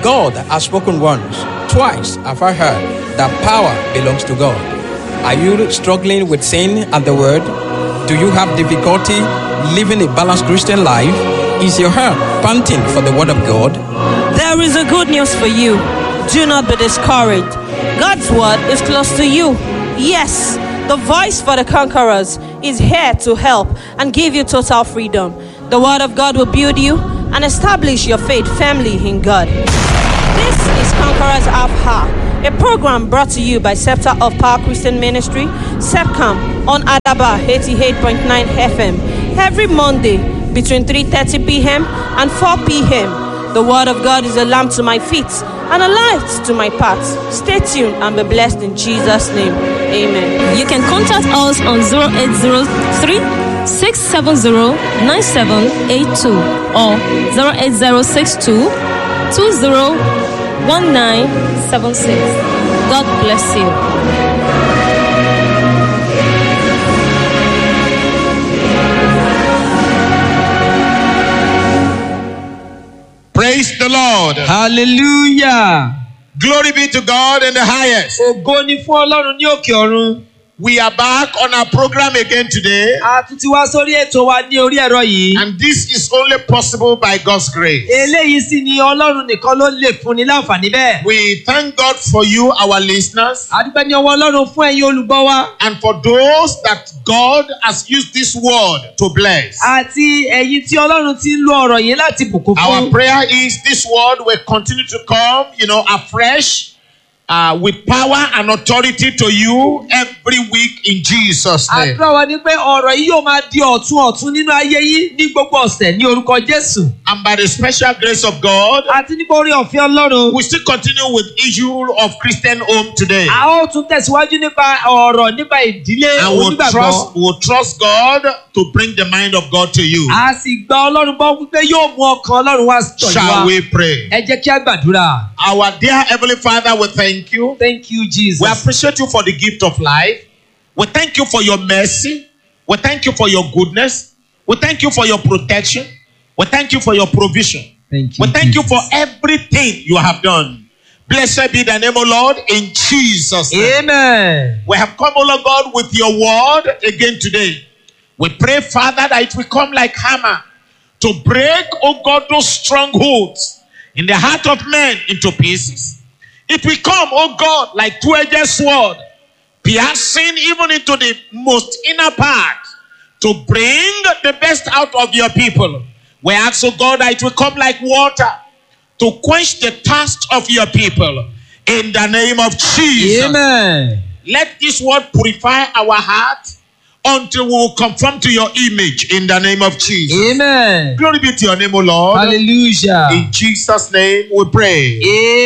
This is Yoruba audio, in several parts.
God has spoken once, twice have I heard that power belongs to God. Are you struggling with sin and the word? Do you have difficulty living a balanced Christian life? Is your heart panting for the word of God? There is a good news for you. Do not be discouraged. God's word is close to you. Yes, the voice for the conquerors is here to help and give you total freedom. The word of God will build you and establish your faith firmly in God. This is Conquerors of Ha, a program brought to you by Scepter of Power Christian Ministry, SEPCAM, on Adaba 88.9 FM, every Monday between 3.30 p.m. and 4 p.m. The Word of God is a lamp to my feet and a light to my path. Stay tuned and be blessed in Jesus' name. Amen. You can contact us on 0803 670 9782 or 08062 201976. God bless you. Praise the Lord. hallelujah Glory be to God in the highest. ògo ni fún ọlọ́run ní òkè ọ̀run We are back on our program again today, a tún ti wá sórí ètò wa ní orí ẹ̀rọ yìí and this is only possible by God's grace. eléyìí sì ni ọlọ́run nìkan ló lè fúnni láǹfààní bẹ́ẹ̀ We thank God for you, our listeners, àdúpẹ́ ní ọwọ́ ọlọ́run fún ẹ̀yin olùgbọ́ wa and for those that God has used this word to bless. àti ẹ̀yin tí ọlọ́run ti ń lo ọ̀rọ̀ yìí láti bùkún Our fún prayer is this word will continue to come, you know, afresh. Uh, with power and authority to you every week in Jesus' name. àdúrà wa ni pé ọ̀rọ̀ yìí yóò máa di ọ̀tun ọ̀tun nínú ayé yìí ní gbogbo ọ̀sẹ̀ ní orúkọ jésù And by the special grace of God, àti nípa orí ọ̀fẹ́ ọlọ́run we still continue with issue of Christian home today. a ó tún tẹ̀síwájú nípa ọ̀rọ̀ nípa ìdílé And we'll onígbàgbọ́ trust, we'll trust God to bring the mind of God to you. a sì gba ọlọ́run gbọ́ wípé yóò mú ọkàn ọlọ́run wá tọ̀ yín Shall wá we pray? ẹ jẹ́ kí a gbàdúrà Our dear Heavenly Father, we thank you. thank you jesus We appreciate you for the gift of life. We thank you for your mercy. We thank you for your goodness. We thank you for your protection. We thank you for your provision. thank you We thank you Jesus. for everything you have done. Blessed be the name of Lord in Jesus' name. amen We have come, O Lord God, with your word again today. We pray, Father, that it will come like hammer to break, O God, those strongholds in the heart of men into pieces. It will come, O God, like two-edged sword, piercing even into the most inner part to bring the best out of your people. We ask, O God, that it will come like water to quench the thirst of your people. In the name of Jesus. amen Let this word purify our heart until we will conform to your image in the name of Jesus. amen Glory be to your name, O Lord. hallelujah In Jesus' name we pray.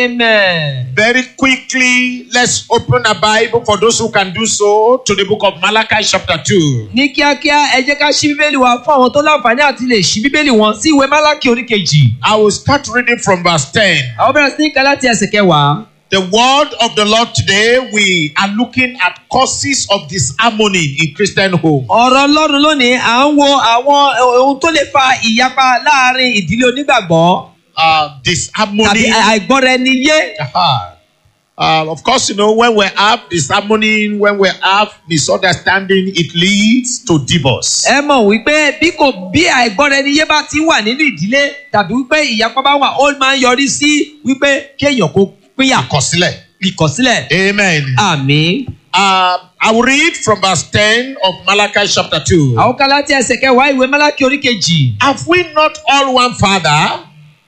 amen Very quickly, let's open a Bible for those who can do so to the book of Malachi, chapter 2. ní kíákíá ẹ jẹ́ ká ṣí bíbélì wa fún àwọn tó láǹfààní àti lè ṣí bíbélì wọn sí ìwé málákì oríkejì I will start reading from verse 10. àwọn bẹ̀rẹ̀ sí ní ká láti ẹsẹ̀ kẹwàá. The word of the Lord today, we are looking at causes of disharmony in Christian home. ọ̀rọ̀ ọlọ́run lónìí à ń wo àwọn ohun tó lè fa ìyapa láàrin ìdílé onígbàgbọ́ Uh, tàbí disharmony àìgbọ́ra ẹni yé. Aha. Uh, of course, you know, when we have disharmony, when we have misunderstanding, it leads to divorce. ẹ mọ̀ wípé bí kò bí àìgbọ́ra ẹni yé bá ti wà nínú ìdílé tàbí wípé ìyapa bá wà ó máa ń yọrí sí wípé kéèyàn kó pínyà Àkọsílẹ̀. ìkọ̀sílẹ̀. Amen. àmì. Uh, I will read from verse 10 of Malachi chapter 2. àwọn kan láti ẹsẹ̀ kẹwàá ìwé málákì oríkejì. Have we not all one Father?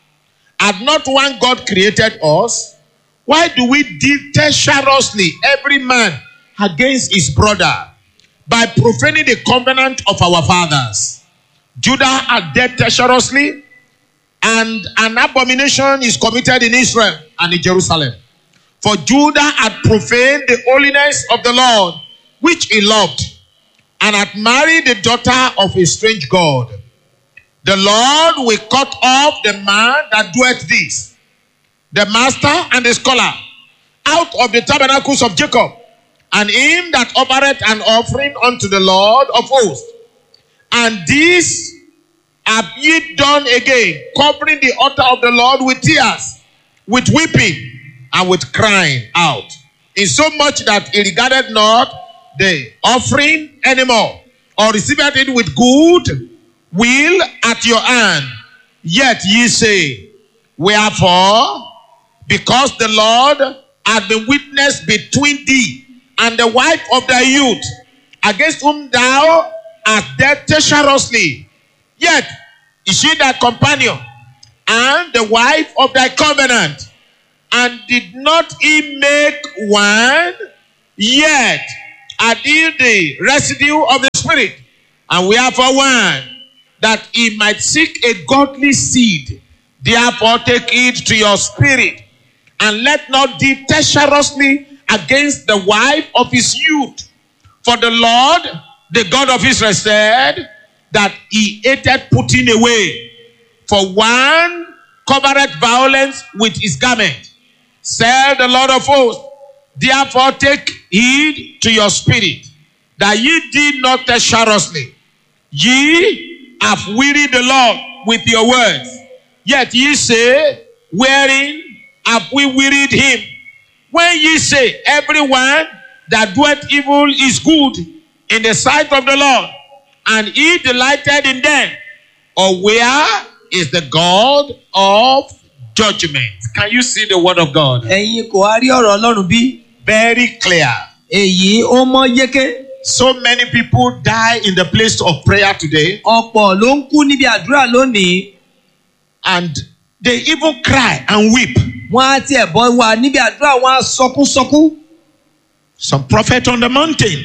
Had not one God created us? Why do we deal treacherously every man against his brother by profaning the covenant of our fathers? Judah had dealt treacherously, and an abomination is committed in Israel and in Jerusalem. For Judah had profaned the holiness of the Lord, which he loved, and had married the daughter of a strange God. The Lord will cut off the man that doeth this, the master and the scholar, out of the tabernacles of Jacob, and him that offereth an offering unto the Lord of hosts. And this have ye done again, covering the altar of the Lord with tears, with weeping and with crying out, insomuch that he regarded not the offering anymore, or received it with good will at your hand. Yet ye say, Wherefore, because the Lord hath been witness between thee and the wife of thy youth, against whom thou hast dealt treacherously, yet is she thy companion and the wife of thy covenant, and did not he make one, yet had he the residue of the Spirit, and we are for one, that he might seek a godly seed. Therefore, take heed to your spirit, and let not deal treacherously against the wife of his youth. For the Lord, the God of Israel, said that he hated putting away. For one covereth violence with his garment. Said the Lord of hosts, therefore take heed to your spirit, that ye deal not treacherously. Ye have wearied the Lord with your words. Yet ye say, Wherein have we wearied him? When ye say, Everyone that doeth evil is good in the sight of the Lord, and he delighted in them, or where is the God of judgment? Can you see the word of God? ẹ̀yin kò wá rí ọ̀rọ̀ ọlọ́run bí Very clear. èyí ó mọ́ yéké So many people die in the place of prayer today, ọ̀pọ̀ ló ń kú níbi àdúrà lónìí and they even cry and weep. wọ́n á tiẹ̀ bọ́ wà níbi àdúrà wọ́n á sọkúnsọkún Some prophet on the mountain,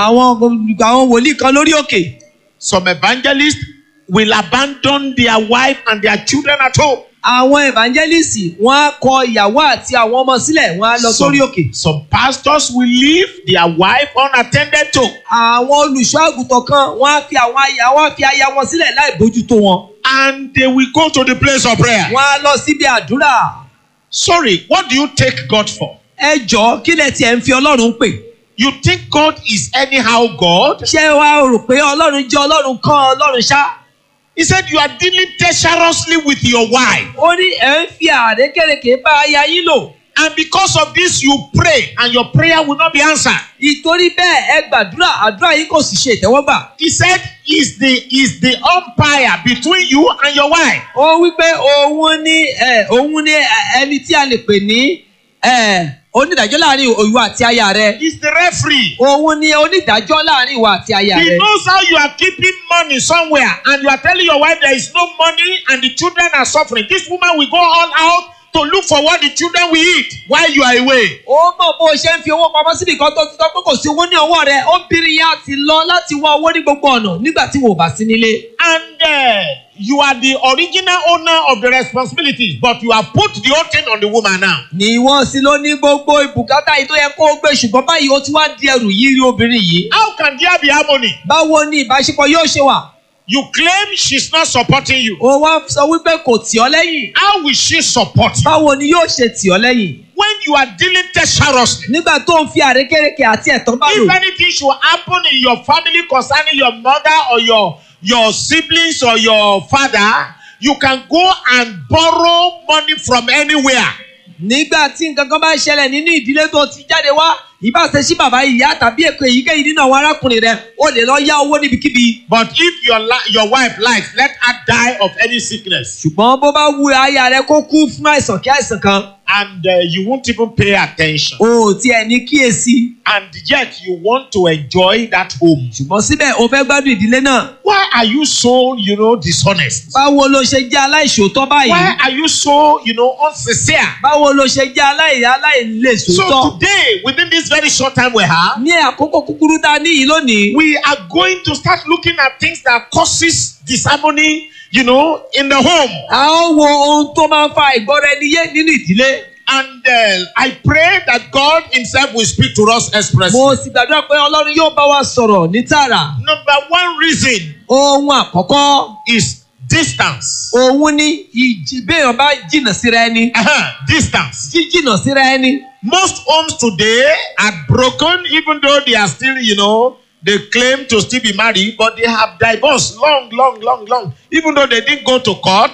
àwọn àwọn wòlíì kan lórí òkè some evangelists will abandon their wife and their children at home. àwọn evangelist wọ́n á kọ ìyàwó àti àwọn ọmọ sílẹ̀ wọ́n á lọ sórí òkè some pastors will leave their wife unattended to. àwọn olùṣọ́ àgùntàn kan wọ́n á fi àwọn aya wọ́n á fi aya wọn sílẹ̀ láì bójútó wọn and they will go to the place of prayer. wọ́n á lọ síbi àdúrà Sorry, what do you take God for? ẹ jọ̀ọ́ kí lẹ tiẹ̀ ń fi ọlọ́run pè You think God is anyhow God? ṣé wàá rò pé ọlọ́run jẹ́ ọlọ́run kan ọlọ́run ṣá He said you are dealing treacherously with your wife. ó ní ẹ̀ ń fi àrékèrèké bá aya yín lò And because of this, you pray and your prayer will not be answered. ìtorí bẹ́ẹ̀ ẹ gbàdúrà àdúrà yín kò sì ṣe ìtẹ́wọ́gbà He said is the is the umpire between you and your wife. ó wí pé òun ní ẹ, òun ní ẹ, ẹni tí a lè pè ní ẹ, onídàájọ́ láàrin ìwọ àti aya rẹ He's the referee. òun ní onídàájọ́ láàrin ìwọ àti aya He rẹ. knows how you are keeping money somewhere and you are telling your wife there is no money and the children are suffering. This woman will go all out to look for what the children will eat while you are away. ó mọ̀ bó o ṣe ń fi owó pamọ́ síbi kan tó ti tọ́ pé kò sí owó ní ọwọ́ rẹ̀ obìnrin yẹn á ti lọ láti wá owó ní gbogbo ọ̀nà nígbà tí wò bá sí nílé. And uh, you are the original owner of the responsibilities, but you have put the whole thing on the woman now. ní wọ́n sì ló ní gbogbo ìbùkátà yìí tó yẹ kó o gbé ṣùgbọ́n báyìí ó ti wá di ẹrù yìí rí obìnrin yìí. How can there be harmony? báwo ni ìbáṣepọ̀ yóò ṣe wà? You claim she's not supporting you. ó wá sọ wípé kò tì ọ́ lẹ́yìn. How will she support you? báwo ni yóò ṣe tì ọ́ lẹ́yìn? When you are dealing treacherously, nígbà tó ń fi àrékérekè àti ẹ̀tàn bá lò. if anything should happen in your family concerning your mother or your your siblings or your father, you can go and borrow money from anywhere. nígbà tí nǹkan kan bá ṣẹlẹ̀ nínú ìdílé tó ti jáde wá ìbáṣe sí bàbá ìyá tàbí èkó èyíkéyìí nínú àwọn arákùnrin rẹ o lè lọ yá owó níbikíbi. But if your li- your wife likes, let her die of any sickness, ṣùgbọ́n bó bá wu aya rẹ kó kú fún àìsàn kí àìsàn kan and uh, you won't even pay attention, o ò tiẹ̀ ní kíyèsí. and yet you want to enjoy that home. ṣùgbọ́n síbẹ̀ o fẹ́ gbádùn ìdílé náà. Why are you so, you know, dishonest? báwo ló ṣe jẹ́ aláìṣòótọ́ Why báyìí? are you so, you know, unsincere? báwo ló ṣe jẹ́ aláì aláìlèṣòótọ́? So today, within this very short time we have, ní àkókò kúkúrú tá a ní yìí lónìí. we are going to start looking at things that causes disharmony, you know, in the home. a ó wo ohun tó máa ń fa ìgbọ́ra ẹni yé nínú ìdílé. And uh, I pray that God Himself will speak to us expressly. mo sì gbàdúrà pé ọlọ́run yóò bá wa sọ̀rọ̀ ní tààrà. Number one reason ohun àkọ́kọ́ is distance. òun ni ìjì béèyàn bá jìnnà síra ẹni. Uh-huh, distance. jíjìnnà síra ẹni. Most homes today are broken, even though they are still, you know, they claim to still be married, but they have divorced long, long, long, long. Even though they didn't go to court,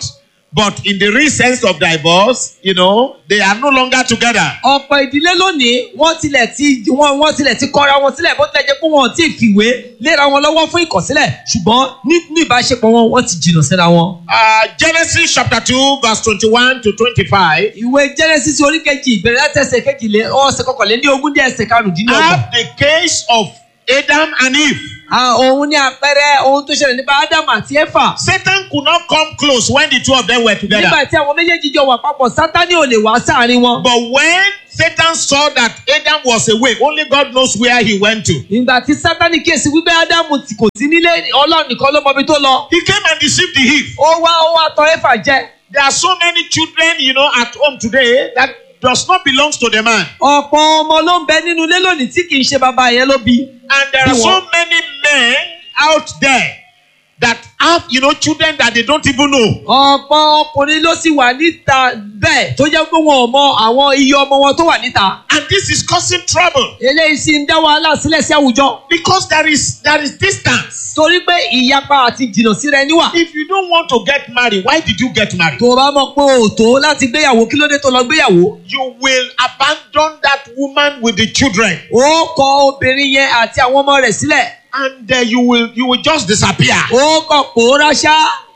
But in the real sense of divorce, you know, they are no longer together. ọ̀pọ̀ ìdílé lónìí wọ́n tilẹ̀ ti wọ́n wọ́n tilẹ̀ ti kọ́ra wọn sílẹ̀ bó tilẹ̀ jẹ́ pé wọn ò tí ì fìwé léra wọn lọ́wọ́ fún ìkọ̀sílẹ̀ ṣùgbọ́n nínú ìbáṣepọ̀ wọn wọ́n ti jìnnà síra wọn. Uh, Genesis chapter 2, verse 21 to 25. ìwé genesis orí kejì ìbẹ̀rẹ̀ láti ẹsẹ̀ kejìlé ọ̀sẹ̀ kọkànlélé ogún dé ẹsẹ̀ karùndínlọ́gbọ̀n. Have the case of Adam and Eve. Ah, òun ní àpẹẹrẹ ohun tó ṣẹlẹ̀ nípa ádámù àti éfà. Satan could not come close when the two of them were together. nígbà tí àwọn méjèèjì jọ wà papọ̀ sátánì ò lè wá sáàrin wọn. But when Satan saw that Adam was away, only God knows where he went to. ìgbà tí sátánì kíyèsí wípé ádámù tí kò sí nílé ọlọ́run nìkan ló mọbi tó lọ. He came and deceived the Eve. ó wá ó wá tọ éfà jẹ. There are so many children, you know, at home today that does not belong to the man. ọ̀pọ̀ ọmọ ló ń bẹ nínú ilé lónìí tí kì í ṣe bàbá yẹn ló bí. And there are Bí so wọ́n- many men out there that have, you know, children that they don't even know. ọ̀pọ̀ ọkùnrin ló sì wà níta bẹ́ẹ̀ tó jẹ́ pé wọn ò mọ àwọn iye ọmọ wọn tó wà níta. And this is causing trouble eléyìí sì ń dá wàhálà sílẹ̀ sí àwùjọ. because there is there is distance. torí pé ìyapa àti jìnnà síra ẹni wà. If you don't want to get married, why did you get married? tó o bá mọ̀ pé o ò tó láti gbéyàwó kí ló dé tó lọ gbéyàwó. You will abandon that woman with the children, ó kọ obìnrin yẹn àti àwọn ọmọ rẹ̀ sílẹ̀. and uh, you will you will just disappear. ó kọ pòórá ṣá.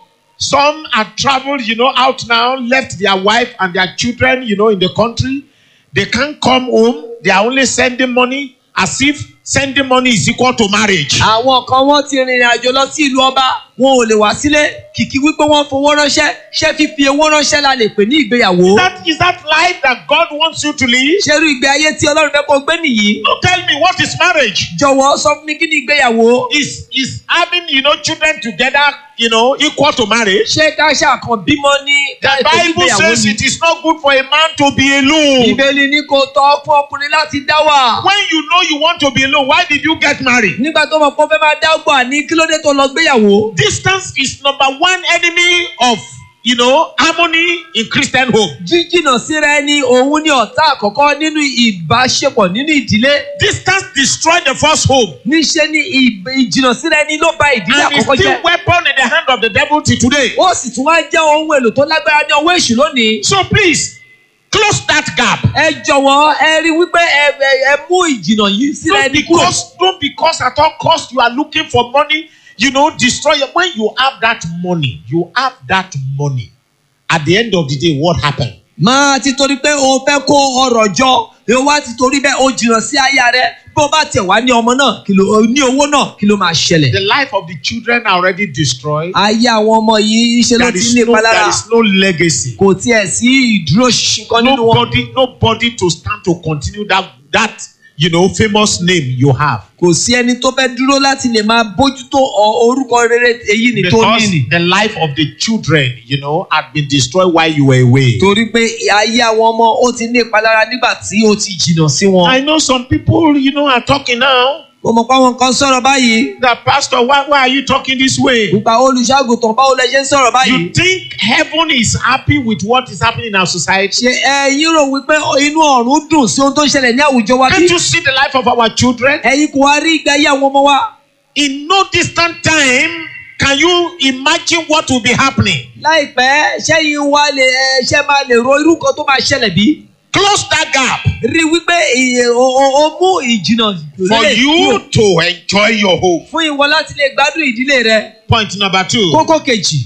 Some have traveled, you know, out now, left their wife and their children, you know, in the country. They can't come home. They are only sending money as if sending money is equal to marriage. àwọn kan wọ́n ti rìnrìn àjò lọ sí ìlú ọba wọn ò lè wá sílé kìkì wípé wọ́n fowó ránṣẹ́ ṣé fífi owó ránṣẹ́ la lè pè ní ìgbéyàwó. That is that life that God wants you to live. ṣerú ìgbé ayé tí ọlọ́run fẹ́ kó gbé nìyí. Don't tell me what is marriage. jọ̀wọ́ sọ fún mi kí ni ìgbéyàwó. Is is having you know children together, you know, equal to marriage? ṣé ká ṣàkàn bímọ ní The ká ètò Bible ìgbéyàwó says ni. it is not good for a man to be alone. ìbéèlì ni kò tọ́ fún ọkùnrin láti dá wà. When you know you want to be alone, why did you get married? nígbà tó mọ̀ pé ó fẹ́ máa dá gbà ní kí ló dé tó lọ gbéyàwó. Distance is number one enemy of you know harmony in Christian home. jíjìnà síra ẹni òun ni ọ̀tá àkọ́kọ́ nínú ìbáṣepọ̀ nínú ìdílé. Distance destroy the first home. níṣẹ́ ni ìb- ìjìnà síra ẹni ló ba ìdílé And it's àkọ́kọ́ still jẹ́. weapon in the hand of the devil till today. ó sì tún wá jẹ́ ohun èlò tó lágbára ní ọwọ́ èṣù lónìí. So please close that gap. ẹ jọ̀wọ́ ẹ rí wípé ẹ ẹ- ẹ mú ìjìnà yìí síra Don't ẹni kúrò. because don't because at all cost you are looking for money, you know, destroy it. When you have that money, you have that money. At the end of the day, what happened? máa ti torí pé o fẹ́ kó ọrọ̀ jọ o wá ti torí bẹ́ẹ̀ o jìnnà sí aya rẹ bí o bá tiẹ̀ wá ní ọmọ náà kí ló ní owó náà kí ló máa ṣẹlẹ̀. The life of the children are already destroyed. ayé àwọn ọmọ yìí ṣe ló There ti is ní no, ìpalára there is no legacy. kò tiẹ̀ sí ìdúró ṣinṣin kan nínú wọn. Nobody, nobody to stand to continue that that you know famous name you have. kò sí ẹni tó fẹ́ dúró láti lè máa bójútó ọ- orúkọ rere èyí ni tó ní Because nì. the life of the children, you know, had been destroyed while you were away. torí pé ayé àwọn ọmọ ó ti ní ìpalára nígbà tí ó ti jìnnà sí wọn. I know some people, you know, are talking now. mo mọ̀ pé àwọn kan sọ̀rọ̀ báyìí. That pastor, why, why are you talking this way? nípa olùṣàgùtàn báwo lẹ ṣe ń sọ̀rọ̀ báyìí. You think heaven is happy with what is happening in our society? ṣe ẹ̀yin rò wípé inú ọ̀run dùn sí ohun tó ń ṣẹlẹ̀ ní àwùjọ wa bí? Can't you see the life of our children? ẹ̀yin kò wá rí ìgbé ayé àwọn ọmọ wa. In no distant time, can you imagine what will be happening? láìpẹ́ ṣẹ́yìn wa lè ẹ, ṣẹ́ máa lè ro irú kan tó máa ṣẹlẹ̀ bí? Close that gap rí wípé ìyè- o o- o mú ìjìnà for lélẹ̀ you kúrò to enjoy your home. fún ìwọ láti lè gbádùn ìdílé rẹ. Point number two. kókó kejì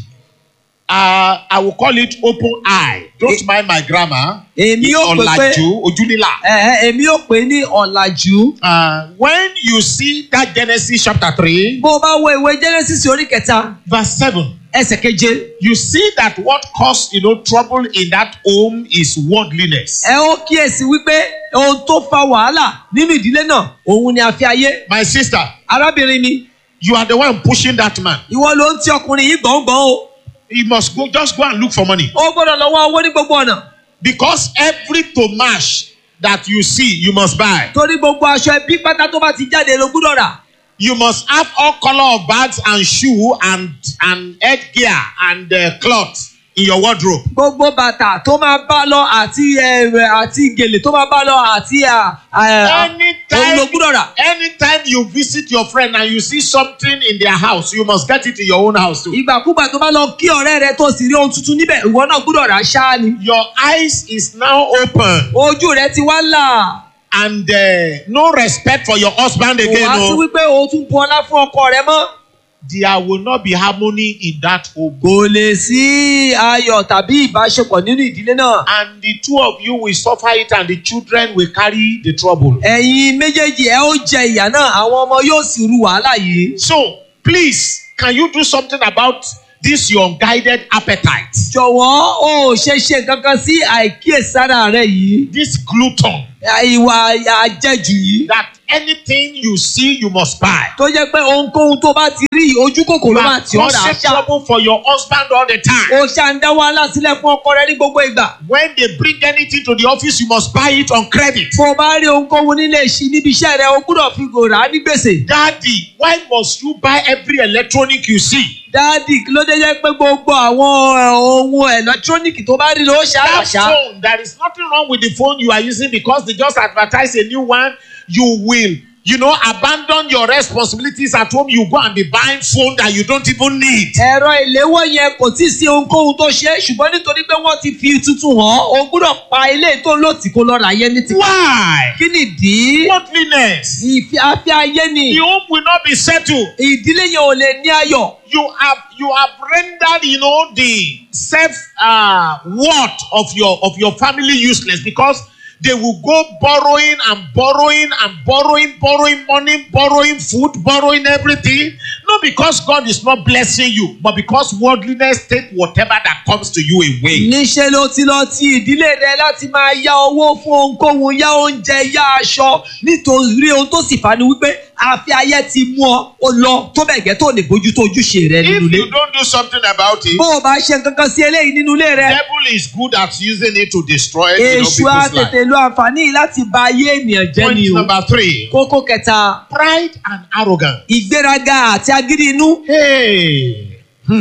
Uh, I will call it open eye. Don't mind my grammar. èmi yóò pè pé Ọ̀làjú, ojúlílà. ẹ̀hẹ́, èmi yóò pè ní ọ̀làjú. Uh, when you see that Genesis chapter 3, bó o bá wo ìwé genesis orí kẹta verse 7, ẹsẹ̀ keje you see that what caused you know trouble in that home is worldliness. ẹ ó kíyèsí wípé ohun tó fa wàhálà nínú ìdílé náà òun ni àfi ayé. My sister, arábìnrin mi you are the one pushing that man. ìwọ ló ń ti ọkùnrin yìí gbọ̀ngbọ̀n o He must go just go and look for money. ó gbọ́dọ̀ lọ wá owó ní gbogbo ọ̀nà Because every tomash that you see, you must buy. torí gbogbo aṣọ ẹbí pátá tó bá ti jáde ló gbúdọ̀ rà You must have all color of bags and shoe and and headgear and uh, cloth in your wardrobe. gbogbo bàtà tó máa bá lọ àti ẹ̀rẹ̀ àti gèlè tó máa bá lọ àti à- à- òun ló Anytime, gbúdọ̀ rà. anytime you visit your friend and you see something in their house, you must get it in your own house too. ìgbàkúgbà tó bá lọ kí ọ̀rẹ́ rẹ tó sì rí ohun tuntun níbẹ̀ ìwọ náà gbúdọ̀ rà ṣáá ni. Your eyes is now open ojú rẹ ti wá là and uh, no respect for your husband kò again. wá sí No. wípé o tún bu ọlá fún ọkọ rẹ mọ́. There will not be harmony in that home. kò lè sí ayọ̀ tàbí ìbáṣepọ̀ nínú ìdílé náà. And the two of you will suffer it and the children will carry the trouble. ẹ̀yin méjèèjì ẹ ó jẹ ìyà náà àwọn ọmọ yóò sì ru wàhálà yìí. So, please, can you do something about this your unguided appetite? jọ̀wọ́ o ò ṣe ṣe nǹkan kan sí àìkíyèsára rẹ yìí. This glutton ìwà àjẹjù yìí. that anything you see you must buy. tó jẹ́ pé ohunkóhun tó bá ti rí ojú kòkòrò You máa are tì ọ́ rà á causing ṣá. trouble for your husband all the time. o ṣá ń dá wàhálà sílẹ̀ fún ọkọ rẹ ní gbogbo ìgbà. When they bring anything to the office, you must buy it on credit. bó o bá rí ohunkóhun nílé ìṣí níbi iṣẹ́ rẹ o gbúdọ̀ fi gò rà á ní gbèsè. Daddy, why must you buy every electronic you see? dáàdì kí ló dé jẹ́ pé gbogbo àwọn ẹ̀, ohun ẹ̀lẹ́tírónìkì tó bá rí ló ṣá That àṣà. phone, there is nothing wrong with the phone you are using because they just advertise a new one. You will, you know, abandon your responsibilities at home. You go and be buying phone that you don't even need. ẹ̀rọ ìléwọ́ yẹn kò tí ì sí ohunkóhun tó ṣe é ṣùgbọ́n nítorí pé wọ́n ti fi tuntun hàn o gbúdọ̀ pa ilé tó lòtì kó lọ rà yẹn ní ti. Why? kí nìdí? Godliness. ìfi afẹ́ ayé ni The home will not be settled. ìdílé yẹn ò lè ní ayọ̀. You have you have rendered, you know, the self uh, worth of your of your family useless because they will go borrowing and borrowing and borrowing, borrowing money, borrowing food, borrowing everything. Not because God is not blessing you, but because worldliness take whatever that comes to you away. níṣẹ́ ló ti lọ ti ìdílé rẹ láti máa yá owó fún ohunkóhun yá oúnjẹ yá aṣọ nítorí ohun tó sì fà ní wípé àfi ayé ti mú ọ ó lọ tó bẹ̀ gẹ́ tó lè bójútó ojúṣe rẹ nínú If ilé. you don't do something about it, bó o bá ṣe nǹkan kan sí eléyìí nínú ilé rẹ devil is good at using it to destroy you know, èṣù á people's life. tètè lo àǹfààní yìí láti ba ayé ènìyàn jẹ́ ni Point o. number three: kókó kẹta pride and arrogance. ìgbéraga àti agídí inú. Hey.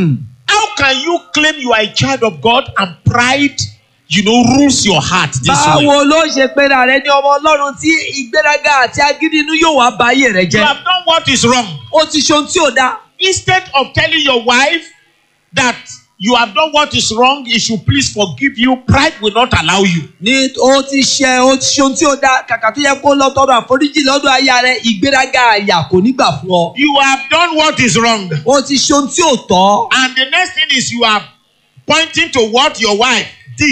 How can you claim you are a child of God and pride, you know, rules your heart this way? báwo ló ṣe pera rẹ ní ọmọ ọlọ́run tí ìgbéraga àti agídí inú yóò wá ba ayé rẹ You jẹ́. have done what is wrong. ó ti ṣe ohun tí ò dáa. Instead of telling your wife that you have done what is wrong, he should please forgive you, pride will not allow you. ní ó ti ṣe ó ti ṣe ohun tí ó dá kàkà tó yẹ kó lọ tọrọ àforíjì lọ́dọ̀ aya rẹ ìgbéraga àyà kò ní gbà fún ọ. You have done what is wrong. ó ti ṣe ohun tí ò tọ́. And the next thing is you are pointing to what your wife did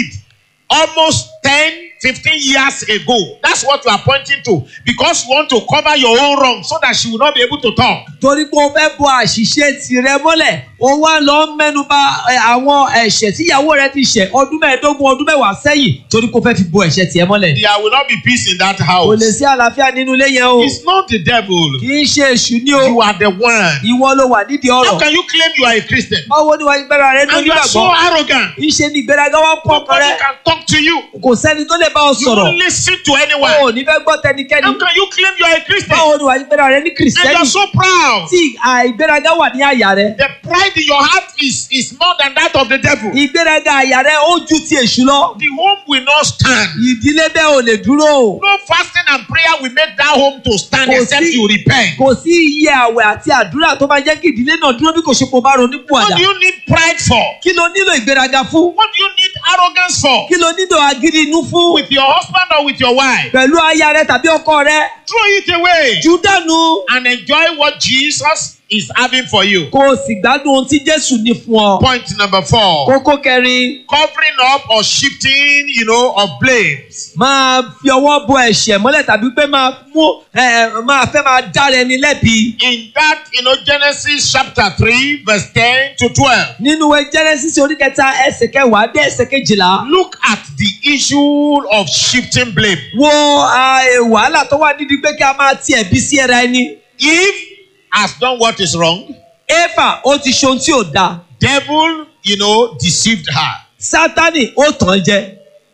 almost 10, 15 years ago. That's what you are pointing to because you want to cover your own wrong so that she will not be able to talk. torí pé o fẹ́ bo àṣìṣe tirẹ̀ mọ́lẹ̀ o wá lọ mẹ́nu bà ẹ, àwọn ẹ̀ṣẹ̀ tíyàwó rẹ ti ṣẹ̀ ọdún mẹ́ẹ̀ẹ́dógún ọdún mẹ́wàá sẹ́yìn torí pé o fẹ́ fi bo ẹ̀ṣẹ̀ tiẹ̀ mọ́lẹ̀. There will not be peace in that kò house. lè sí àlàáfíà nínú ilé yẹn o It's not the devil. kì í ṣe èṣù ní o You are the one. ìwọ ló wà nídìí How ọ̀rọ̀ can you claim you are a Christian? báwo ni wàá gbéra rẹ ní And you are so onígbàgbọ́ arrogant. ìṣe ni ìgbéraga wá pọ̀ ọkàn Nobody rẹ can talk to you. kò sẹ́ni tó lè bá ọ You sọ̀rọ̀ won't listen to o ò anyone. ní fẹ́ gbọ́ tẹnikẹ́ni How can you claim you are a Christian? báwo ni wàá gbéra rẹ ní And you kìrìsìtẹ́nì are so proud. tí àìgbéraga wà ní àyà rẹ The pride in your heart is, is more than that of the devil. ìgbéraga àyà rẹ ó ju ti èṣù lọ The home will not stand. ìdílé bẹ́ẹ̀ ò lè dúró o No fasting and prayer will make that home to stand Kò except sí- you repent. kò sí iye àwẹ̀ àti àdúrà tó máa jẹ́ kí ìdílé náà dúró bí kò ṣe kó bá ronú pọ̀ What àdá do you need pride for? kí ló nílò ìgbéraga fún What do you need arrogance for? kí ló nílò agídí inú fún With your husband or with your wife? pẹ̀lú aya rẹ tàbí ọkọ rẹ Throw it away jù dànù and enjoy what Jesus is having for you. kó o sì gbádùn ohun tí jésù ní fún ọ. Point number four. kókó kẹrin Covering up or shifting, you know, of blames. máa fi ọwọ́ bo ẹ̀ṣẹ̀ mọ́lẹ̀ tàbí pé máa mú ẹ, máa fẹ́ máa dára ẹni lẹ́bi. In that, you know, Genesis chapter 3, verse 10 to 12. nínú ìwé genesis orí kẹta ẹsẹ̀ kẹwàá dé ẹsẹ̀ kejìlá Look at the issue of shifting blame. wo ah, eh, wàhálà tó wà nídìí pé kí a máa ti ẹ̀bi sí ẹra ẹni. Eve has done what is wrong. éfà ó ti ṣe ohun tí ò dáa Devil, you know, deceived her. sátánì ó tàn án jẹ.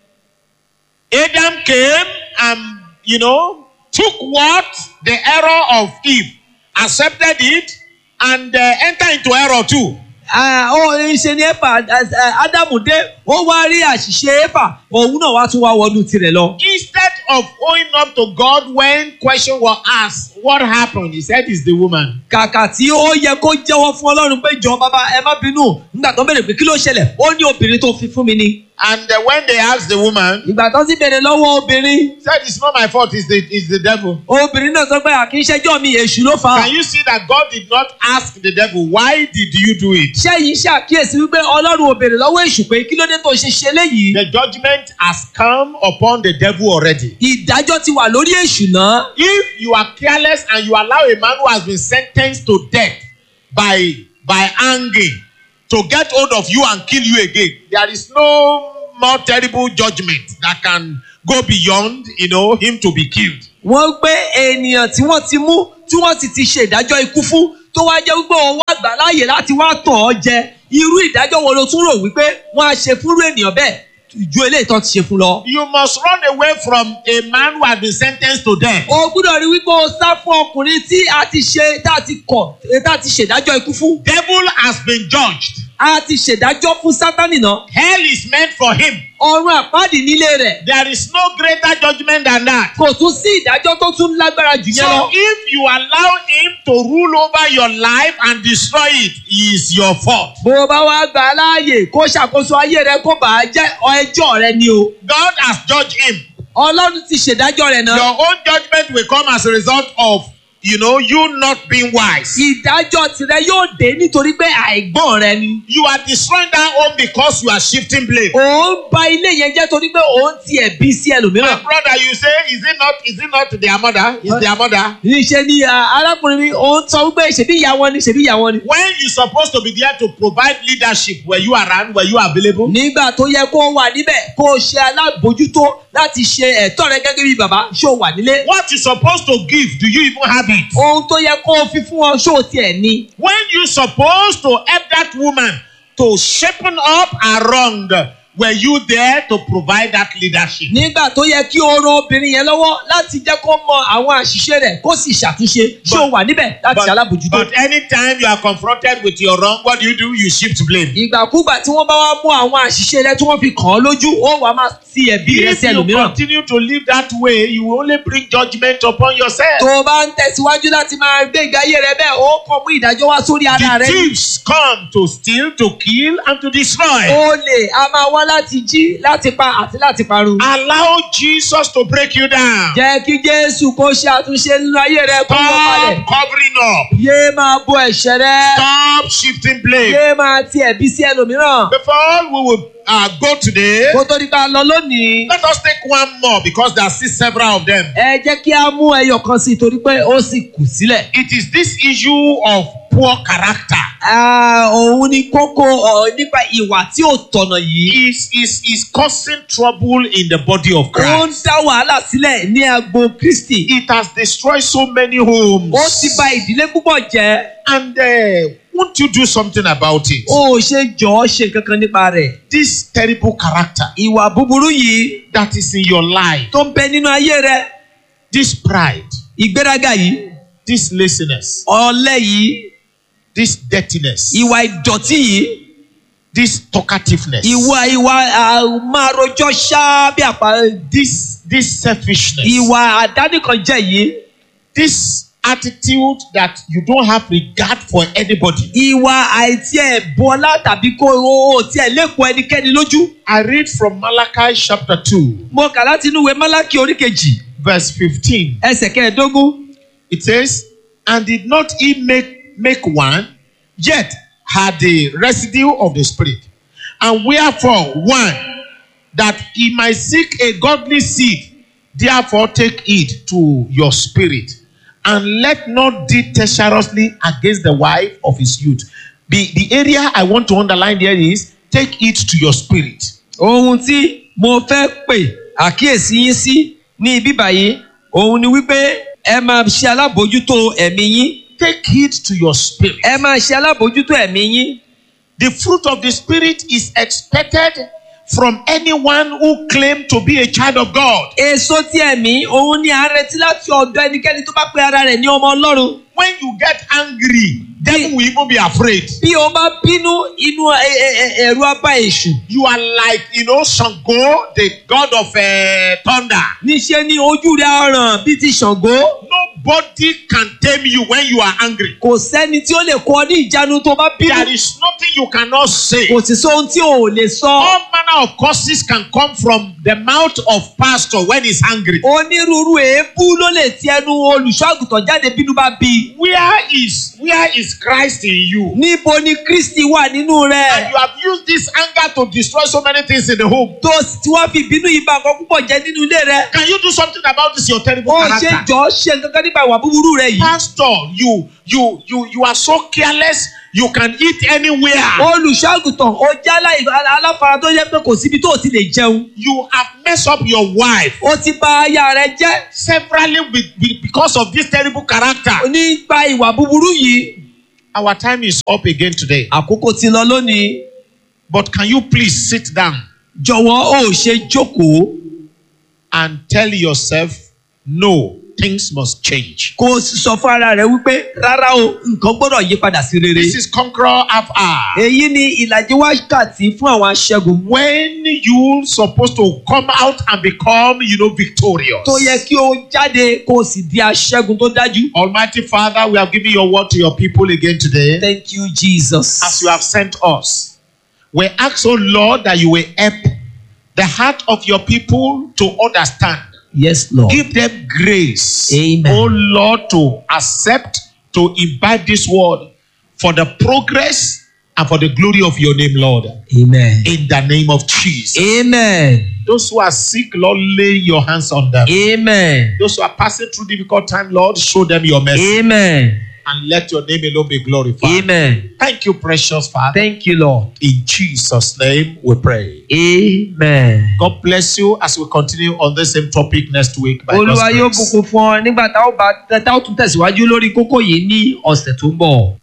Adam came and, you know, took what? The error of Eve, accepted it, and uh, entered into error too. Ah, ó ń ṣe ní éfà ah, ádámù dé ó wá rí àṣìṣe éfà òun náà wá tún wá wọnú tirẹ̀ lọ. Instead of owing up to God when question was asked, what happened? He said it's the woman. kàkà tí ó yẹ kó jẹ́wọ́ fún ọlọ́run pé jọ bàbá ẹ má bínú nígbà tó béèrè pé kí ló ṣẹlẹ̀ ó ní obìnrin tó fi fún mi ni. And uh, when they asked the woman, ìgbà tó sì béèrè lọ́wọ́ obìnrin he said it's not my fault, it's the, it's the devil. obìnrin náà sọ pé àkínṣẹ́jọ́ mi èṣù ló fà á. Can you see that God did not ask the devil, why did you do it? ṣẹ́yìn ṣàkíyèsí wípé ọlọ́run ò béèrè lọ́wọ́ èṣù pé kí ló dé tó ṣe ṣe léyìí. The judgment has come upon the devil already. ìdájọ́ ti wà lórí èṣù náà. If you are careless and you allow a man who has been sentenced to death by by hanging to get hold of you and kill you again, there is no more terrible judgment that can go beyond, you know, him to be killed. wọ́n gbé ènìyàn tí wọ́n ti mú tí wọ́n sì ti ṣe ìdájọ́ ikú fún tó wá jẹ́ wípé òun wá gbà láàyè láti wá tàn ọ́ jẹ irú ìdájọ́ wo ló tún rò wípé wọ́n á ṣe fúnrú ènìyàn bẹ́ẹ̀ ju eléyìí tán ti ṣe fún lọ. You must run away from a man who has been sentenced to death. o gbúdọ̀ rí wípé o sá fún ọkùnrin tí a ti ṣe tá a ti kọ̀ tá a ti ṣèdájọ́ ikú fún. Devil has been judged. a ti ṣèdájọ́ fún sátánì náà. Hell is meant for him. ọ̀run àpáàdì nílé rẹ̀ There is no greater judgment than that. kò tún sí ìdájọ́ tó tún lágbára jù yẹn So lọ. if you allow him to rule over your life and destroy it, it is your fault. bó o bá wá gbà á láàyè kó ṣàkóso ayé rẹ kó bàá jẹ́ ẹjọ́ rẹ ni o. God has judged him. ọlọ́run ti ṣèdájọ́ rẹ̀ náà. Your own judgment will come as a result of, you know, you not being wise. ìdájọ́ tirẹ̀ yóò dé nítorí pé àìgbọ́n rẹ ni. You are destroying that home because you are shifting blame. òun ba ilé yẹn jẹ́ torí pé òun ti ẹ̀bí sí My ẹlòmíràn. brother, you say, is it not, is it not their mother? Is their mother? níṣẹ́ ni ah, arákùnrin mi òun sọ wípé ṣèbí ìyá wọn ni ṣèbí ìyá wọn ni. When you supposed to be there to provide leadership, were you around? Were you available? nígbà tó yẹ kó o wà níbẹ̀ kó o ṣe alábòójútó láti ṣe ẹ̀tọ́ rẹ gẹ́gẹ́ bí bàbá ṣó o wà nílé. What you supposed to give, do you even have it? ohun tó yẹ kó o fi fún ọ ṣó o tiẹ̀ ní. When you supposed to help that woman to shapen up her wrong, were you there to provide that leadership? nígbà tó yẹ kí o ran obìnrin yẹn lọ́wọ́ láti jẹ́ kó mọ àwọn àṣìṣe rẹ̀ kó sì ṣàtúnṣe ṣó o wà níbẹ̀ láti ṣe alábòójútó. but anytime you are confronted with your wrong, what do you do? You shift blame. ìgbàkúgbà tí wọ́n bá wá mú àwọn àṣìṣe rẹ tí wọ́n fi kàn án lójú ó wàá máa ti ẹ̀bí rẹ If sí you ẹlòmíràn. continue to live that way, you will only bring judgment upon yourself. tó o bá ń tẹ̀síwájú láti máa gbé ìgbé ayé rẹ bẹ́ẹ̀ ó kàn mú ìdájọ́ wá sórí ara The rẹ. thieves come to steal, to kill, and to destroy. olè a máa wá láti jí láti pa àti láti parun. Allow Jesus to break you down. jẹ́ kí jésù kó ṣe àtúnṣe nínú ayé rẹ kó lọ balẹ̀. Stop covering up. yé máa bo ẹ̀ṣẹ̀ rẹ. Stop shifting blame. yé máa ti ẹ̀bí sí ẹlòmíràn. Before we will uh, go today, kó tó di pa lọ lónìí. let us take one more because there are still several of them. ẹ jẹ́ kí a mú ẹyọ kan sí i torí pé ó sì kù sílẹ̀. It is this issue of poor character. Ah, òun ni kókó ọ̀ nípa ìwà tí ò tọ̀nà yìí. Is is is causing trouble in the body of ó ń Christ. dá wàhálà sílẹ̀ ní agbo kristi. It has destroyed so many homes. ó ti ba ìdílé púpọ̀ jẹ́. And uh, won't you do something about it? ó ṣe jọ̀ọ́ ṣe kankan nípa rẹ̀. This terrible character ìwà búburú yìí that is in your life, tó ń bẹ nínú ayé rẹ. this pride, ìgbéraga yìí this laziness, ọ̀lẹ yìí this dirtiness, ìwà ìdọ̀tí yìí this talkativeness, ìwà ìwà ah, máa rojọ́ ṣáá bí àpá this this selfishness, ìwà àdánìkànjẹ yìí this attitude that you don't have regard for anybody. ìwà àìtí ẹ̀ bọ́lá tàbí kó o ò tiẹ̀ lẹ́kọ̀ọ́ ẹnikẹ́ni lójú. I read from Malachi chapter 2, mo kà láti inú ìwé málákì orí kejì verse 15. ẹsẹ̀ kẹẹ̀ẹ́dógún It says, And did not he make, make one, yet had the residue of the Spirit. And wherefore one, that he might seek a godly seed, therefore take heed to your spirit, and let not deal treacherously against the wife of his youth. The, the area I want to underline there is take heed to your spirit. ohun tí mo fẹ́ pè àkíyèsí yín sí ní ibí báyìí òun ni wípé ẹ máa ṣe alábòójútó ẹ̀mí yín Take heed to your spirit. ẹ máa ṣe alábòójútó ẹ̀mí yín The fruit of the Spirit is expected from anyone who claim to be a child of God. èso tí ẹ̀mí òun ni à ń retí láti ọ̀dọ̀ ẹnikẹ́ni tó bá pe ara rẹ̀ ní ọmọ ọlọ́run When you get angry devil will even be afraid. bí o bá bínú inú ẹ- ẹ- ẹ- ẹ̀rù abá èṣù You are like, you know, Shango, the god of uh, thunder. níṣẹ́ ní ojú rẹ̀ aràn bíi ti ṣàngó Nobody can tame you when you are angry. kò sẹ́ni tí ó lè kọ́ ní ìjánu tó bá bínú There is nothing you cannot say. kò sì sóhun tí o ò lè sọ. All manner of curses can come from the mouth of pastor when he's angry. onírúurú èébú ló lè ti ẹnu olùṣọ́àgùtàn jáde bínú bá bí. Where is where is Christ in you? níbo ni kristi wà nínú And rẹ̀. you have used this anger to destroy so many things in the home. tó sì tí wọ́n fi ìbínú yìí bá nǹkan púpọ̀ jẹ́ nínú ilé rẹ̀. Can you do something about this your terrible ó ṣe character? jọ ṣe nǹkan nípa ìwà búburú rẹ̀ yìí. Pastor, you you you you are so careless. You can eat anywhere. olùṣọ́àgùtàn ó jẹ́ aláì- aláfara tó yẹ pé kò síbi tó o ti lè jẹun. You have messed up your wife ó ti bà aya rẹ̀ jẹ́ severally with, with, because of this terrible character. nípa ìwà búburú yìí. Our time is up again today. àkókò ti lọ lónìí. But can you please sit down jọ̀wọ́ ó ṣe jókòó and tell yourself, no, things must change. kó o sì sọ fún ara rẹ̀ wípé rárá o nǹkan gbọ́dọ̀ yí padà sí rere. This is Conqueror Half Hour. èyí ni ìlàjì wákàtí fún àwọn aṣẹ́gun. When you supposed to come out and become, you know, victorious. tó yẹ kí o jáde kó o sì di aṣẹ́gun tó dájú. Almighty Father, we have given your word to your people again today. thank you jesus. As you have sent us, we ask, oh Lord, that you will help the heart of your people to understand. yes lord. Give them grace, Amen. oh Lord, to accept, to imbibe this word for the progress and for the glory of your name, Lord. amen. In the name of Jesus. amen. Those who are sick, Lord, lay your hands on them. amen. Those who are passing through difficult time, Lord, show them your mercy amen. and let your name alone be glorified. amen. Thank you, precious Father. thank you lord. In Jesus' name we pray. amen. God bless you as we continue on the same topic next week. By olúwa God's yóò grace. bùkún fún ọ nígbà tá ó bá tá ó tún tẹ̀síwájú lórí kókó yìí ní ọ̀sẹ̀ tó ń bọ̀.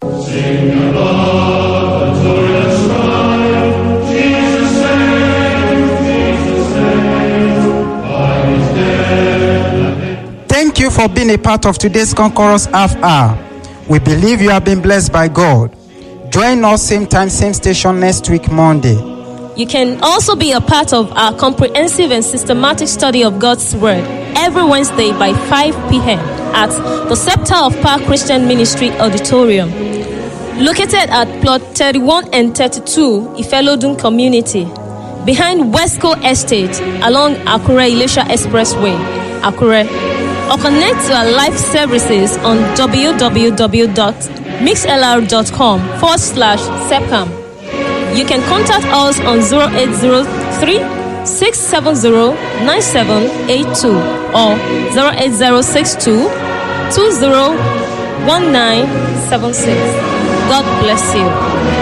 Thank you for being a part of today's Conquerors Half Hour. We believe you have been blessed by God. Join us same time, same station next week, Monday. You can also be a part of our comprehensive and systematic study of God's Word every Wednesday by 5 p.m. at the Scepter of Power Christian Ministry Auditorium, located at plot 31 and 32 Ifelodun Community, behind Westco Estate along Akure Elisha Expressway, Akure. Or connect to our live services on www.mixlr.com forward slash sepcam. You can contact us on 0803 670 9782 or 08062 201976. God bless you.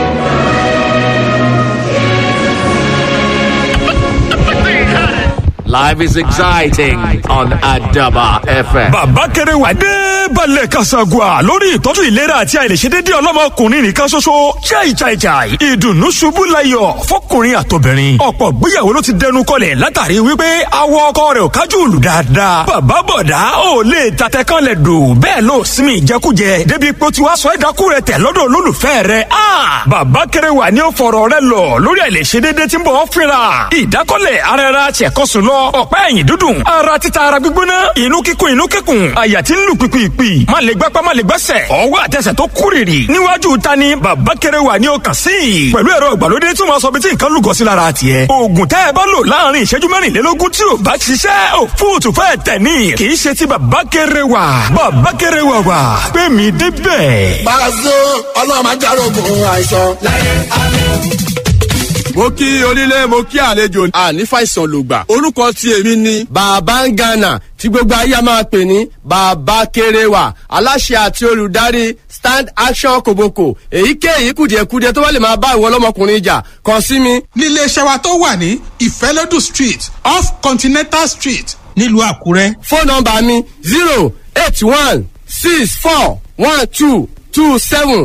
Life is exciting on Adaba FM. bàbá kẹrẹ wà dé balẹ̀ kasagua lórí ìtọ́jú ìlera àti àìlèṣedédé ọlọ́mọkùnrin nìkan ṣoṣo chai chai chai ìdùnnú ṣubú layọ̀ fọkùnrin àtobìnrin ọ̀pọ̀ gbéyàwó ló ti dẹnu kọlẹ̀ látàrí wípé awọ ọkọ rẹ̀ ò kájú lù dáadáa bàbá bọ̀dá ò lè tatẹ kan lẹ̀ dò bẹ́ẹ̀ ló sinmi ìjẹkújẹ débi pé ó ti wá sọ ẹ̀dákú rẹ̀ tẹ̀ lọ́dọ̀ olólùfẹ́ rẹ̀ a bàbá kẹrẹ wà ní ó fọ̀rọ̀ rẹ̀ lọ lórí àìlèṣedédé tí ń bọ̀ ọ́ fínra ìdákọ́lẹ̀ ara ẹra tiẹ̀kọ́sùn lọ ọ̀pá ẹ̀yìn dúdùn ara títa ara gbígbóná inú kíkún inú kíkún àyà tí ń lù pìpìpì má lè gbápá má lè gbẹ́sẹ̀ ọwọ́ àtẹsẹ̀ tó kúrìrì níwájú ta ni bàbá kẹrẹ wà ní ọkàn sí i pẹ̀lú ẹ̀rọ ìgbàlódé tí wọ́n sọ bí tí nǹkan lùgọ́ sí lára tiẹ̀ oògùn tẹ́ ẹ bá lò láàrin ìṣẹ́jú mẹ́rìnlélógún tí ò bá ṣiṣẹ́ ò fóòtù fẹ́ tẹ̀ ní kì í ṣe ti bàbá kẹrẹ wà bàbá kẹrẹ wà wà pé mi débẹ̀. Pàṣẹ ọlọ́run máa járógun àìsàn. mo kí onílé mo kí àlejò àní fàìsàn lògbà orúkọ tí èmi ni. Bàbá ń Ghana tí gbogbo ayé a máa pè ní Bàbá Kéréwà aláṣẹ àti olùdarí Stand Action Koboko èyíkéyìí kùdìẹ̀kudiẹ tó bá lè máa bá ìwọ ọlọ́mọkùnrin jà kàn sí mi. nílé iṣẹ́ wa tó wà ní ìfẹ́lódù street off continental street nílùú àkúrẹ́. fóònù nọ́mbà mi zero eight one six four one two two seven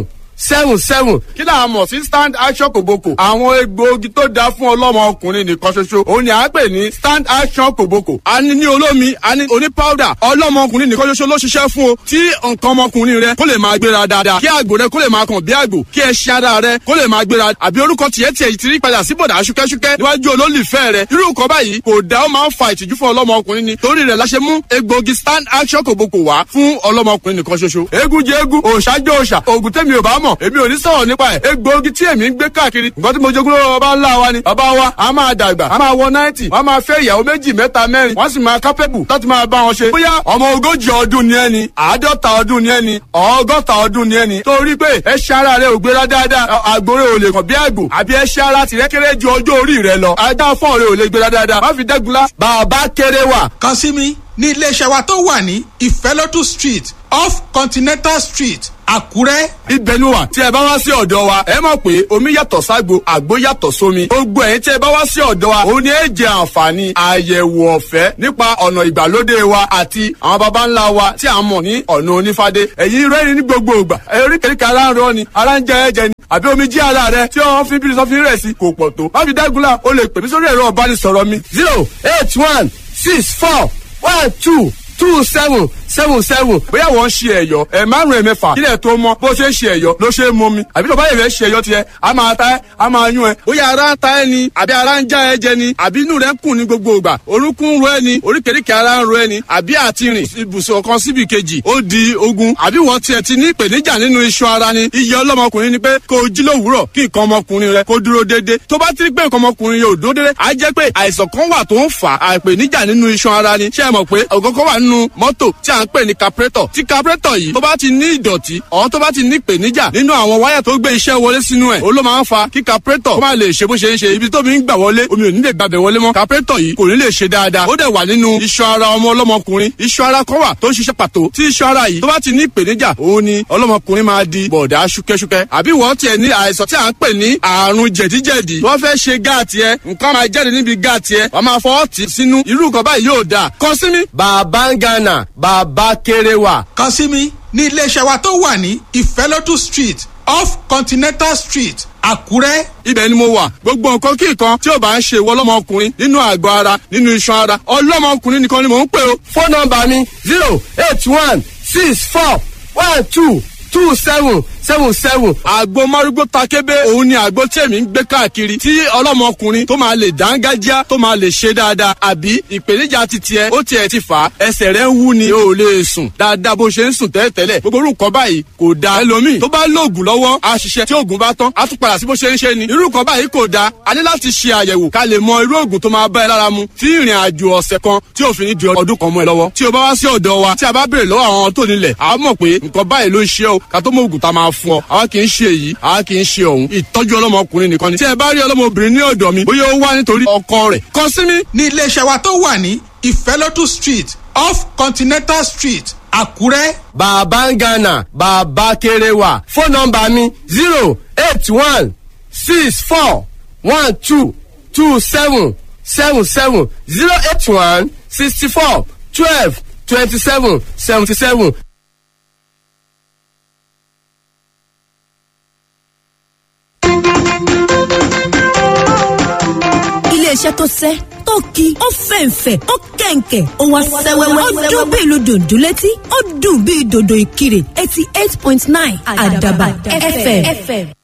seven seven kí là á mọ̀ sí stand action kòbókò àwọn egbòogi tó dáa fún ọlọ́mọ ọkùnrin nìkan ṣoṣo òun ni à ń pè ní stand action kòbókò a ní ní olómi a ní oní powder ọlọ́mọ ọkùnrin nìkan ṣoṣo ló ṣiṣẹ́ fún o tí nǹkan ọmọkùnrin rẹ kó lè máa gbéra dáadáa kí àgbò rẹ kó lè máa kàn bí àgbò kí ẹṣin ara rẹ kó lè máa gbéra àbí orúkọ tiẹ̀ tiẹ̀ yìí ti rí padà sí bọ̀dà ṣúkẹ́ṣúkẹ́ níwájú olólùfẹ́ rẹ irú nǹkan báyìí kò dá ó máa ń fa ìtìjú fún ọlọ́mọ ọkùnrin ni torí rẹ̀ la ṣe mú egbòogi stand action kòbókò wá fún ọlọ́mọ ọkùnrin nìkan ṣoṣo eégún jẹ eégún òòṣà jẹ òòṣà òògùn tẹ́mi ò bá mọ̀ èmi ò ní sọ̀rọ̀ nípa ẹ̀ egbòogi tí èmi ń gbé káàkiri nǹkan tí mo jogún lọ́wọ́ bàbá ńlá wa ni bàbá wa a máa dàgbà a máa wọ náìtì wọ́n máa fẹ́ ìyàwó méjì mẹ́ta mẹ́rin wọ́n sì máa kápẹ́bù láti máa bá wọn ṣe bóyá ọmọ ogójì ọdún ni ẹni àádọ́ta ọdún ni ẹni ọgọ́ta ọdún ni ẹni torí pé ẹṣin ara rẹ ò gbéra dáadáa àgbòrè ò lè kàn bí àgbò àbí ẹṣin ara tìrẹ kéré ju ọjọ́ orí rẹ lọ ajá fọ́ọ̀ rẹ ò lè gbéra dáadáa má fi dẹ́gunlá bàbá kéré wà kàn sí mi ní iléeṣẹ́ wa tó wà ní ìfẹ́lódù street off continental street àkúrẹ́. ibẹ̀ ni wà tí ẹ bá wá sí ọ̀dọ̀ wa ẹ mọ̀ pé omi yàtọ̀ ságbo àgbo yàtọ̀ sómi gbogbo ẹ̀yin tí ẹ bá wá sí ọ̀dọ̀ wa òun ni ẹ jẹ àǹfààní àyẹ̀wò ọ̀fẹ́ nípa ọ̀nà ìgbàlódé wa àti àwọn baba ńlá wa tí a mọ̀ ní ọ̀nà onífádé ẹ̀yin rẹ́rìn ní gbogbo ìgbà oríkèéríkèé ara ń rọ ni ara ń jẹ ẹ̀jẹ̀ ni àbí omi jí ara rẹ tí wọ́n fi bírí sọ́fin rẹ̀ sí kò pọ̀ tó má fi dágunlá o lè pè mí sórí ẹ̀rọ ọ̀bánisọ̀rọ̀ mi zero eight one six four one two two seven seven seven bóyá wọ́n ń ṣe ẹ̀yọ́ ẹ̀ márùn-ún ẹ̀ mẹ́fà kílẹ̀ tó mọ́ bó ṣe ń ṣe ẹ̀yọ́ ló ṣe é mọ́ mi àbí tó bá yẹ fẹ́ ṣe ẹ̀yọ́ tiẹ̀ a máa ta ẹ́ a máa yún ẹ bóyá ara ń ta ẹ ni àbí ara ń já ẹ jẹ ni àbí inú rẹ ń kùn ní gbogbo ìgbà orúnkún ń ro ẹ ni oríkèéríkèé ara ń ro ẹ ni àbí àti rìn ibùsùn kan síbi kejì ó di ogun àbí wọ́n tiẹ̀ ti ní ìpèníjà nínú iṣan ara ni iye ọlọ́mọkùnrin ni pé kó o jí lówùúrọ̀ kí nǹkan ọmọkùnrin rẹ kó dúró déédéé tó bá ti rí pé nǹkan ọmọkùnrin yóò dúró déédéé á jẹ́ pé àìsàn kan wà tó ń fà á ìpèníjà nínú iṣan ara ni ṣé ẹ mọ̀ pé ọ̀gọ́gọ́ wà nínú mọ́tò tí à ń pè ní carburetor tí carburetor yìí tó bá ti ní ìdọ̀tí ọ̀hún tó bá ti ní ìpèníjà nínú àwọn wáyà tó gbé iṣẹ́ wọlé sínú ẹ̀ ó ló máa ń fa kí carburetor kó má lè ṣe bó ṣe ń ṣe ibi tómi ń gbà wọlé omi ò ní lè gbàbẹ̀ wọlé mọ́ carburetor yìí kò ní lè ṣe dáadáa ó dẹ̀ wà nínú iṣan ara ọmọ ọlọ́mọkùnrin iṣan ara kan wà tó ń ṣiṣẹ́ pàtó tí iṣan ara yìí tó bá ti ní ìpèníjà òun ni ọlọ́mọkùnrin máa di bọ̀dá ṣúkẹ́ṣúkẹ́ àbí wọ́n tiẹ̀ ní àìsàn tí à ń pè ní àrùn jẹ̀díjẹ̀dí wọ́n fẹ́ ṣe gáàtì ẹ nǹkan máa jáde níbi gáàtì ẹ wọ́n máa fọwọ́ tì sínú irú nǹkan báyìí yóò dáa kàn sí mi. bàbá ń gánà bàbá kéré wà. kàn sí mi ní iléeṣẹ́ wa tó wà ní ìfẹ́lódù street off continental street àkúrẹ́. ibẹ̀ ni mo wà gbogbo nǹkan kí nǹkan tí ò bá ń ṣe ìwọ ọlọ́mọkùnrin nínú àgọ́ ara nínú iṣan ara ọlọ́mọkùnrin nìkan ni mò ń pè o. fóònù nọmba mi zero eight one six four one two two seven seven seven. àgbo márúgbó takébé òun ni àgbo tí èmi ń gbé káàkiri tí ọlọ́mọkùnrin tó máa lè dángájá tó máa lè ṣe dáadáa àbí ìpèníjà ti tiẹ̀ ó tiẹ̀ ti fà á ẹsẹ̀ rẹ̀ ń wú ni o ò lè sùn dáadáa bó ṣe ń sùn tẹ́lẹ̀tẹ́lẹ̀ gbogbo orúkọ báyìí kò da ẹlòmíì tó bá lóògùn lọ́wọ́ á ṣiṣẹ́ tí oògùn bá tán á tún padà sí bó ṣe ń ṣe ni irú nǹkan báyìí kò da a ní láti ṣe àyẹ̀wò ká lè mọ irú oògùn tó máa bá ẹ lára mu tí ìrìn àjò ọ̀sẹ̀ kan tí òfin ní di ọdún kan mọ́ ẹ lọ́wọ́ tí o bá wá sí ọ̀dọ̀ wa tí a bá béèrè lọ́wọ́ àwọn tó nílẹ̀ a mọ̀ pé nǹkan báyìí ló ń ṣe o ká tó mọ oògùn tá a máa fún ọ àwa kì í ṣe èyí àwa kì í ṣe òun ìtọ́jú ọlọ́mọkùnrin nìkan ni tí ẹ bá rí ọlọ́mọbìnrin ní ọ̀dọ̀ mi bóyá ó wá nítorí ọkọ rẹ̀ kàn sí mi. ní iléeṣẹ́ wa tó wà ní ìfẹ́lódù street off continental street àkúrẹ́. bàbá ń gánà bàbá kéré wà fóònù nọmba mi zero eight one six four one two two seven seven seven zero eight one sixty four twelve twenty seven seventy seven. iléeṣẹ́ tó sẹ́ tó ki ó fẹ̀ǹfẹ̀ ó kẹ̀ǹkẹ̀ ó wá sẹ́wẹ́wẹ́ ó dún bí ìlú dòdò létí ó dùn bí dòdò ìkirè eighty eight point nine àdàbà fm.